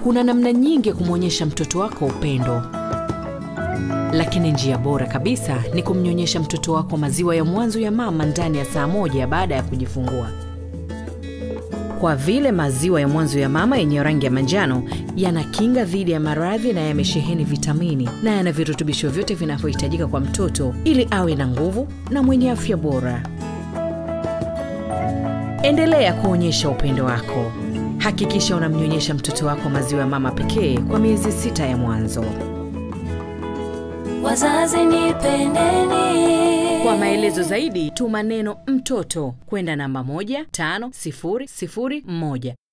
Kuna namna nyingi ya kumwonyesha mtoto wako upendo, lakini njia bora kabisa ni kumnyonyesha mtoto wako maziwa ya mwanzo ya mama ndani ya saa moja baada ya kujifungua. Kwa vile maziwa ya mwanzo ya mama yenye rangi ya manjano yana kinga dhidi ya maradhi na yamesheheni vitamini na yana virutubisho vyote vinavyohitajika kwa mtoto ili awe na nguvu na mwenye afya bora. Endelea kuonyesha upendo wako. Hakikisha unamnyonyesha mtoto wako maziwa ya mama pekee kwa miezi sita ya mwanzo. Wazazi nipendeni. Kwa maelezo zaidi, tuma neno mtoto kwenda namba 15001.